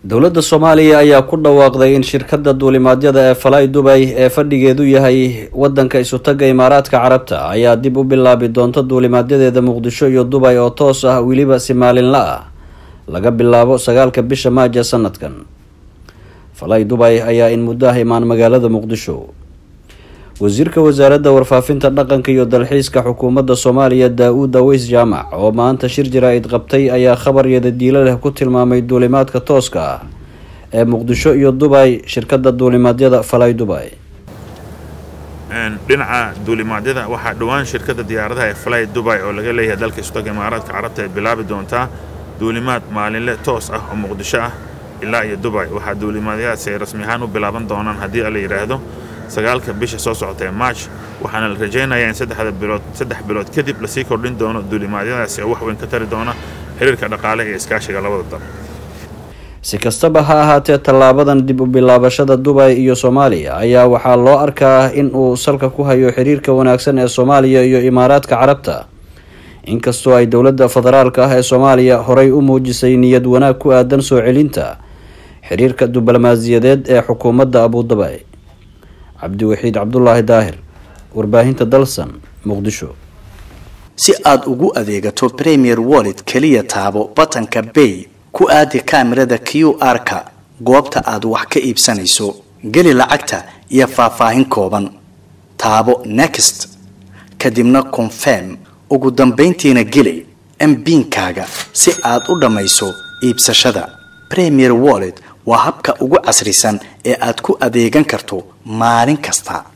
dowladda soomaaliya ayaa ku dhawaaqday in shirkadda duulimaadyada ee falay dubay ee fadhigeedu yahay wadanka isutaga imaaraadka carabta ayaa dib u bilaabi doonta duulimaadyadeeda muqdisho iyo dubay oo toos ah weliba si maalinla ah laga bilaabo sagaalka bisha maaja sanadkan falay dubay ayaa in muddo ah imaan magaalada muqdisho wasiirka wasaaradda warfaafinta dhaqanka iyo dalxiiska xukuumadda soomaaliya daa-uud aweys jaamac oo maanta shir jaraa-id qabtay ayaa khabaryada diilo leh ku tilmaamay duulimaadka tooska ah ee muqdisho iyo dubay shirkadda duulimaadyada falay dubay dhinaca duulimaadyada waxaa dhowaan shirkadda diyaaradaha ee falay dubay oo laga leeyahay dalka istaga imaaraadka carabta ay bilaabi doontaa duulimaad maalinle toos ah oo muqdisho ah ilaa iyo dubay waxaa duulimaadyadaasi ay rasmi ahaan u bilaaban doonaan haddii la yidhaahdo sagaalka bisha soo socota ee march waxaana la rajaynayaa in saddexda bilood saddex bilood kadib lasii kordhin doono duulimaadyadaasi oo wax weyn ka tari doona xiriirka dhaqaale iyo iskaashiga labada dal si kastaba ha ahaatee tallaabadan dib u bilaabashada dubay iyo soomaaliya ayaa waxaa loo arkaa in uu salka ku hayo xiriirka wanaagsan ee soomaaliya iyo imaaraadka carabta inkastoo ay dowladda federaalka ah ee soomaaliya horay u muujisay niyad wanaag ku aadan soo celinta xiriirka diblomaasiyadeed ee xukuumadda abudabay cabdiwaxiid cabdulaahi daahir warbaahinta dalsan muqdisho si aada ugu adeegato premier wallet keliya taabo batanka bay ku aadi kaamirada q r-ka goobta aad wax ka iibsanayso geli lacagta iyo faahfaahin kooban taabo next kadibna confirm ugu dambayntiina geli mbiinkaaga si aad u dhammayso iibsashada premier wallet waa habka ugu casrisan ee aad ku adeegan karto maalin kasta